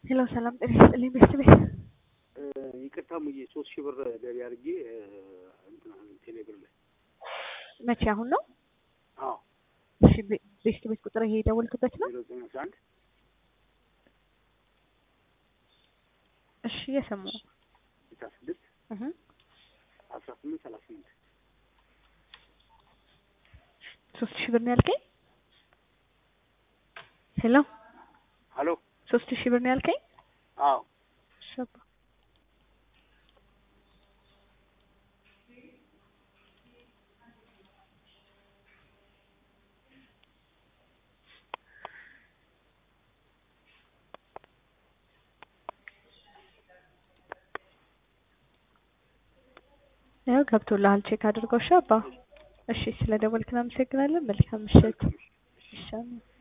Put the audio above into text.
ሄሎ ሰላም ጤና ይስጥልኝ ቤተሰቤት ይቅርታ ሙዬ ሶስት ሺህ ብር ገቢ አድርጌ ቴሌብር ላይ መቼ አሁን ነው? አዎ እሺ ቤ- ቤተሰቤት ቁጥር ይሄ የደወልክበት ነው? ዜሮ ዘጠኝ አስራ አንድ እሺ እየሰማሁ ስልሳ ስድስት እህ አስራ ስምንት ሰላሳ ስምንት ሶስት ሺህ ብር ነው ያልከኝ? ሄሎ ሀሎ ሶስት ሺህ ብር ነው ያልከኝ? አዎ እሺ አባ ያው ገብቶልሃል ቼክ አድርገው እሺ አባ እሺ ስለ ደወልክ እናመሰግናለን መልካም ምሽት እሺ አሜን